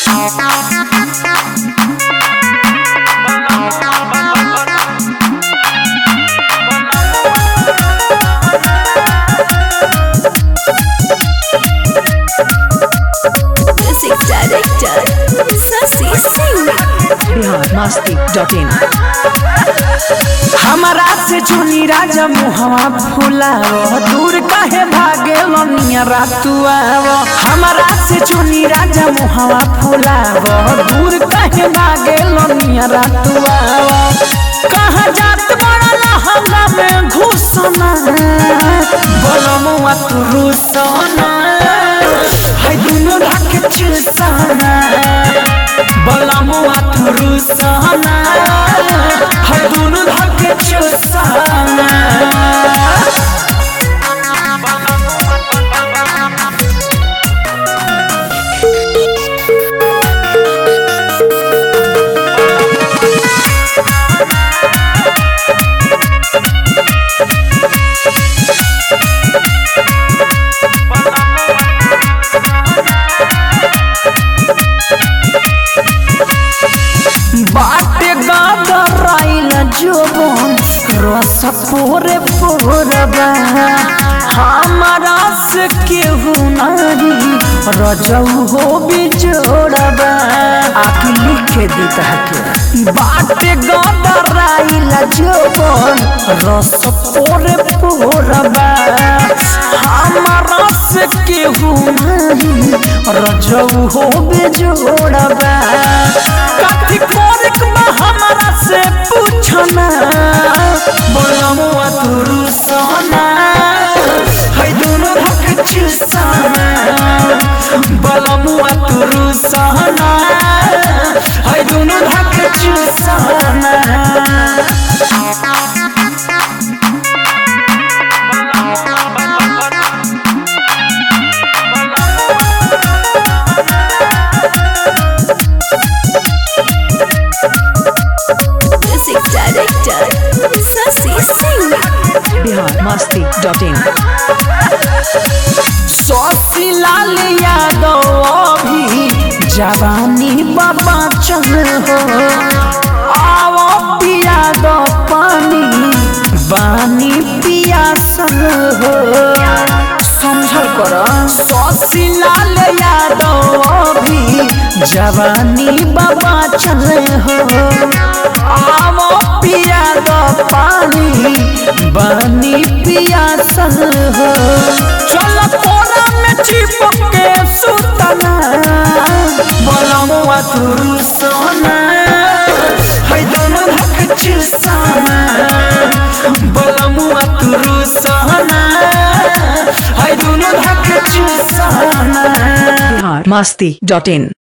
Music director Sasi Singh Bihar Masti dot in हमारा से चुनी राजा मुहवा फुलाव दूर काहे भागे लनिया रातुआव हमारा से चुनी राजा मुहवा फुलाव दूर काहे भागे लनिया रातुआव कहाँ जात बड़ा लहंगा में घुसना बोलमुआ तू रुसना है दुनो ढाके चुसना बोलमुआ तू रुसना है दुनो ढाके चुसना बाटे गादराइल जोबन रस पोरे पोरबा हमारा से केहू नहीं रजऊ हो बिजोड़बा आके लिखे दी के बाटे गादराइल जोबन रस पोरे पोरबा हमारा से केहू नहीं रजऊ हो बिजोड़बा काठी कोरिक में हमारा से पूछना बोलमुआ तुरु सोना है दोनों धक चुसाना बोलमुआ तुरु सोना है दोनों धक चुसाना Music director Sasi Singh Bihar Masti dot in सौसी लाल यादव अभी जवानी बाबा चल हो आओ पिया दो पानी बानी पिया सन हो समझल कर सौसी लाल यादव अभी जवानी बाबा चल हो आओ पिया दो पानी बानी पिया सन हो चल कोना में चिपक के सुतना बोलमुआ तुरु सोना है दोनों धक चुसाना बोलमुआ तुरु सोना है दोनों धक चुसाना बिहार मस्ती डॉट इन